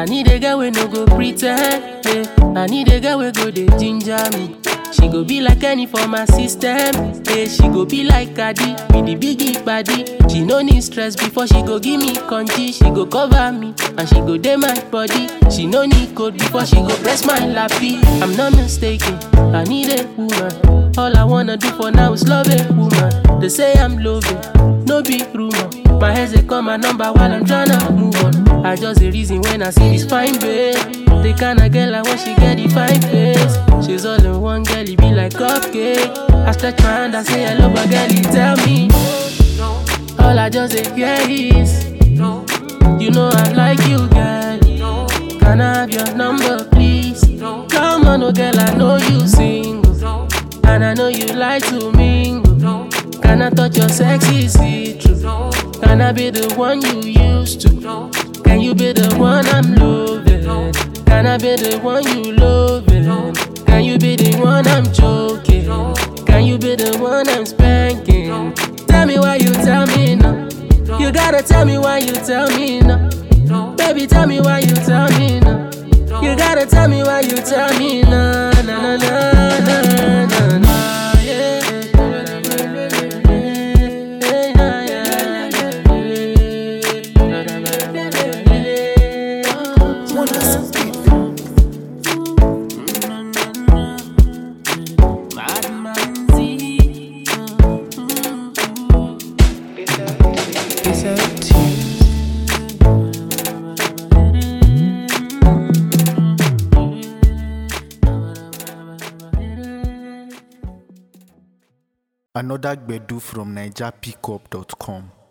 I need a girl we no go pretend. Yeah. I need a girl we go dey ginger me. She go be like any for my system. Yeah, she go be like Cardi with the biggie body. She no need stress before she go give me congee. She go cover me and she go dey my body. She no need code before she go press my lappy. I'm not mistaken. I need a woman. All I wanna do for now is love a woman. They say I'm loving, no be rumor. My head they call my number while I'm tryna move on. I just a reason when I see this fine babe. The kind of girl I want, she get the fine face. She's all in one girl, it be like cupcake. I stretch my hand, I say hello, but girl, you tell me. All I just say hear is, you know I like you, girl. Can I have your number, please? Come on, oh girl, I know you single, and I know you like to mingle. Can I touch your sexy see-through? Can I be the one you used to? Can you be the one I'm loving? Can I be the one you loving? Can you be the one I'm joking? Can you be the one I'm spanking? Tell me why you tell me no. You gotta tell me why you tell me no. Baby, tell me why you tell me no. You gotta tell me why you tell me no. Na na na na na na. Yeah. Another Gbedu from NigerPickup.com.